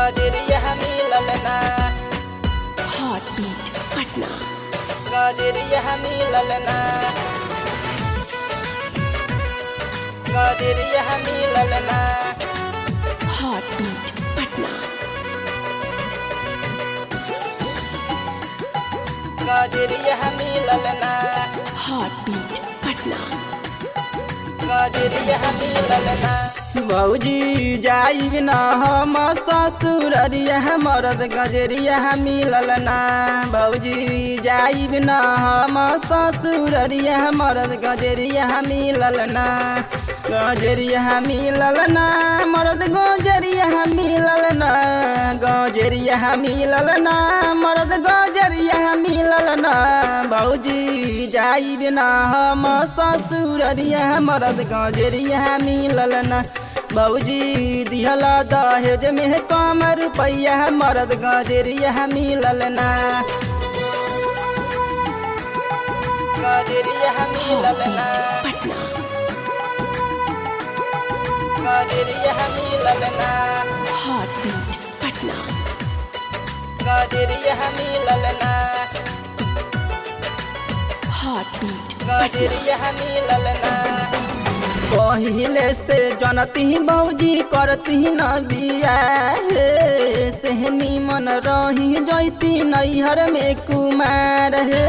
गजरिया मिलल ना Heartbeat Patna. गजरिया मिलल ना गजरिया मिलल ना Heartbeat Patna. गजरिया मिलल ना Heartbeat Patna. गजरिया मिलल ना भौजी जाइब ना हम ससुररिया मरद गजरिया मिलल ना भौजी जाइब ना हम ससुररिया मरद गजरिया मिलल ना गजरिया मिलल ना मरद गजरिया मिलल ना गजरिया मिलल ना मरद गजरिया मिलल ना भौजी जाइब ना हम ससुररिया मरद गजरिया मिलल ना भौजी दिहला दहेज में कम रुपैया मरद गजरिया मिलल ना गजरिया मिलल ना Patna. गजरिया मिलल ना Heartbeat Patna. गजरिया मिलल ना Heartbeat Patna. गजरिया मिलल ना पहिले से जनती भौजी करती न बिया हे सेहनी मन रही जैती नैहर में कुमार हे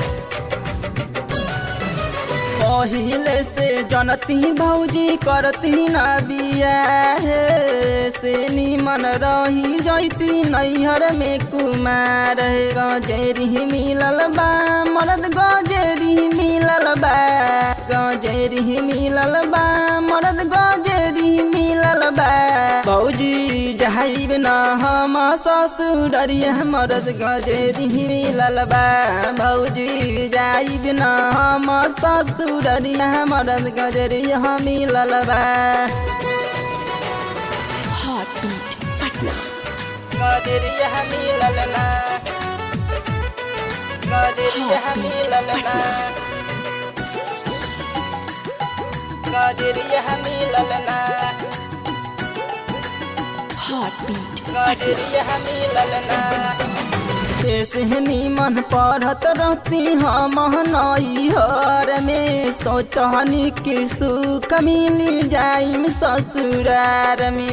पहिले से जनती भौजी करती न बिया हे से निमन रही जैती नैहर में कुमार हे गजेरी मिलल बा मरद गजेरी मिलल बा गजेरी मिलल बा मरद गजेरी मिलल बा भौजी जाइब न हम ससुररिया मरद गजेरी मिलल बा भौजी जाइब न हम ससुररिया मरद गजरिया मिलल बा Heartbeat Patna. गजरिया मिलल ना गजरिया मिलल ना गजरिया मिलल ना Heartbeat गजरिया मिलल ना सेहनी मन पढ़त रहती हम नैहर में सोचनी कि सुख मिल जाइम ससुरार में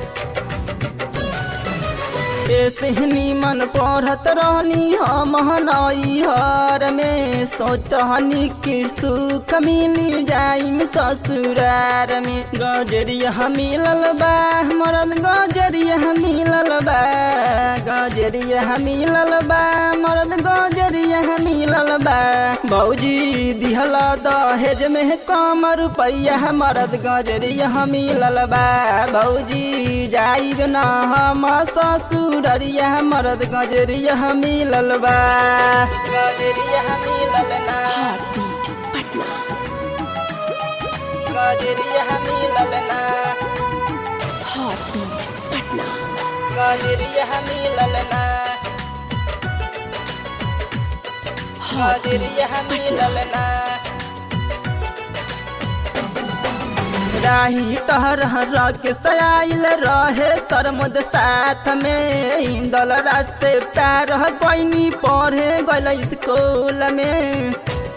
सेहनी मन पढ़त रहनी हम नैहर में सोचनी कि सुख मिल जाइम ससुरार में गजरिया मिलल बा मरद गजरिया मिलल बा गजरिया मिलल बा मरद गजरिया मिलल बा भौजी दिहला दहेज में कम रुपैया मरद गजरिया मिलल बा भौजी जाइब ना हम ससुररिया मरद गजरिया मिलल बा गजरिया मिलल ना Heartbeat Patna. गजरिया मिलल ना Heartbeat Patna. गजरिया मिलल ना गजरिया मिलल ना राही टहर के सयाइल रहे तरमुद साथ में इंदल रास्ते पैर कोइनी पढ़े गल स्कूल में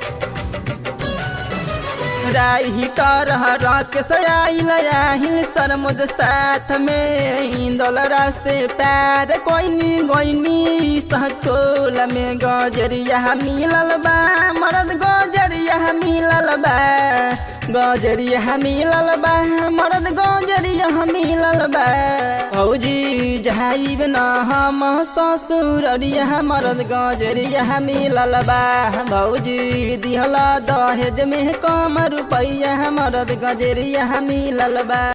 राही टहर के सयाइल आहिल सरमुद साथ में इंदल रास्ते पैर कोइनी गोइनी सहकोल में गजरिया मिलल बा मरद गजरिया मिलल बा गजरिया मिलल बा मरद गजरिया मिलल बा भौजी जाइब न हम ससुररिया मरद गजरिया मिलल बा भौजी दिहला दहेज में कम रुपैया मरद गजरिया मिलल बा